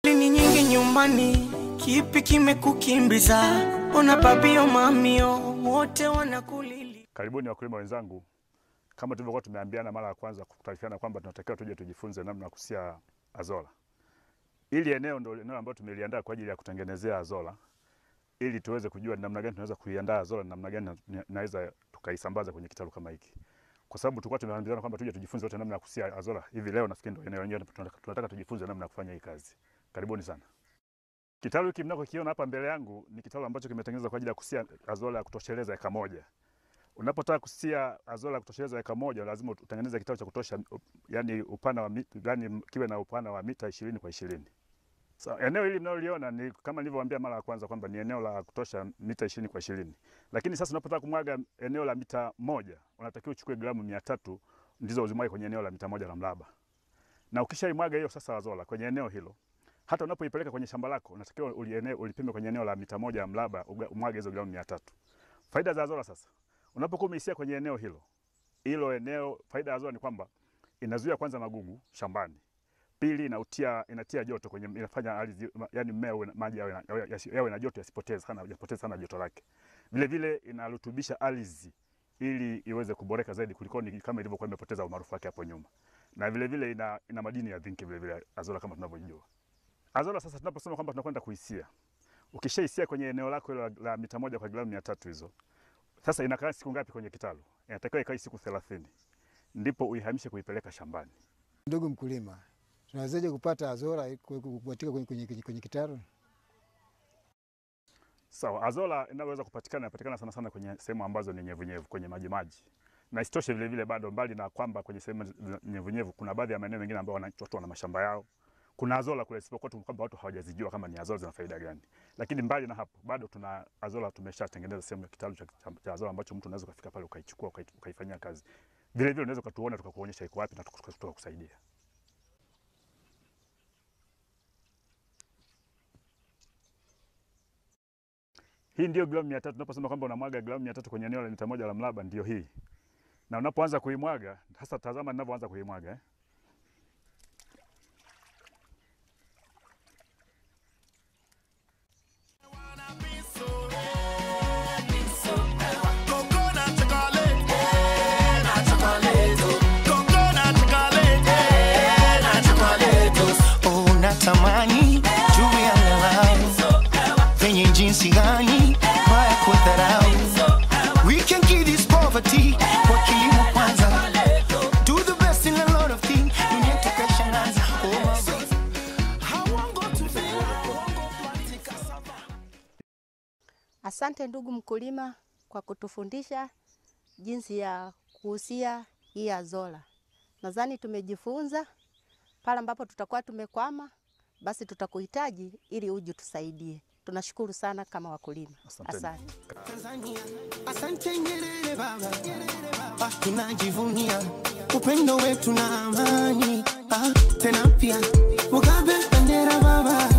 ni nyingi nyumbani, kipi kimekukimbiza? Ona babio mamio wote wanakulili. Karibuni wakulima wenzangu, kama tulivyokuwa tumeambiana mara ya kwanza kutaarifiana kwamba tunatakiwa tuje tujifunze namna ya kusia azola. Ili eneo ndio eneo ambalo tumeliandaa kwa ajili ya kutengenezea azola, ili tuweze kujua ni namna gani tunaweza kuiandaa azola na namna gani na- naweza tukaisambaza kwenye kitalu kama hiki, kwa sababu tulikuwa tumeambiana kwamba tuje tujifunze wote namna ya kusia azola. Hivi leo nafikiri ndio eneo lenyewe tunataka, tunataka tujifunze namna ya kufanya hii kazi. Karibuni sana. Kitalu hiki mnakokiona hapa mbele yangu ni kitalu ambacho kimetengenezwa kwa ajili ya kusia azola ya kutosheleza eka moja. Unapotaka kusia azola ya kutosheleza eka moja lazima utengeneze kitalu cha kutosha, yani upana wa mita, yani kiwe na upana wa mita ishirini kwa ishirini. So, eneo hili mnaloliona ni kama nilivyowaambia mara ya kwanza kwamba ni eneo la kutosha mita ishirini kwa ishirini, lakini sasa unapotaka kumwaga eneo la mita moja unatakiwa uchukue gramu mia tatu ndizo uzimwage kwenye eneo la mita moja la mraba, na ukishaimwaga hiyo sasa azola kwenye eneo hilo hata unapoipeleka kwenye shamba lako unatakiwa uliene, ulipime kwenye eneo la mita moja ya mraba uga- umwage hizo gramu mia tatu. Faida za azola sasa, unapokuwa umeisia kwenye eneo hilo hilo eneo, faida ya azola ni kwamba inazuia kwanza magugu shambani, pili inautia, inatia joto kwenye, inafanya ardhi yani mmea uwe na- maji yawe na, yawe- yasi- yawe na joto yasipoteze sana, yasipoteze sana joto lake. Vile vile inarutubisha ardhi ili iweze kuboreka zaidi kuliko ni kama ilivyokuwa imepoteza umaarufu wake hapo nyuma, na vile vile ina, ina madini ya zinki vile vile azola kama tunavyojua. Azola sasa tunaposema kwamba tunakwenda kuisia, ukishaisia kwenye eneo lako hilo la, la mita moja kwa gramu mia tatu hizo, sasa inakaa siku ngapi kwenye kitalu? Inatakiwa ikae siku thelathini ndipo uihamishe kuipeleka shambani. Ndugu mkulima, tunawezaje kupata azola kupatika kwenye, kwenye, kwenye, kwenye kitalu? Sawa, azola inaweza kupatikana inapatikana sana sana kwenye sehemu ambazo ni nyevunyevu, kwenye maji maji. Na isitoshe vile vile bado mbali na kwamba kwenye sehemu nyevunyevu kuna baadhi ya maeneo mengine ambayo wana- watu wana mashamba yao. Kuna azola kule isipokuwa tu kwamba watu hawajazijua kama ni azola zina faida gani. Lakini mbali na hapo bado tuna azola tumeshatengeneza sehemu ya kitalu cha, cha, cha azola ambacho mtu unaweza kufika pale ukaichukua ukai- ukaifanyia kazi. Vile vile unaweza ukatuona tukakuonyesha iko wapi na tuka- tukakusaidia. Hii ndio gramu mia tatu. Tunaposema kwamba unamwaga gramu mia tatu kwenye eneo la mita moja la mraba, ndio hii. Na unapoanza kuimwaga, sasa tazama ninavyoanza kuimwaga eh. Coconut chocolate, eh, na chocolate. Coconut chocolate, eh, na chocolate. Oh, natamani juu ya ngalau venye jinsi gani haya kudharau. We can kill this poverty kwa kilimo kwanza. Do the best in a lot of things. Dunia tukashangaza. Oh, my God. I won't go to fail. I won't go plant cassava. Asante ndugu mkulima kwa kutufundisha jinsi ya kuhusia hii azola. Nadhani tumejifunza. Pale ambapo tutakuwa tumekwama, basi tutakuhitaji ili uje tusaidie. Tunashukuru sana kama wakulima. Asanteni. Asante. Tanzania. Asante Nyerere baba, ah, tunajivunia upendo wetu na amani ah, tena pia Mugabe bendera baba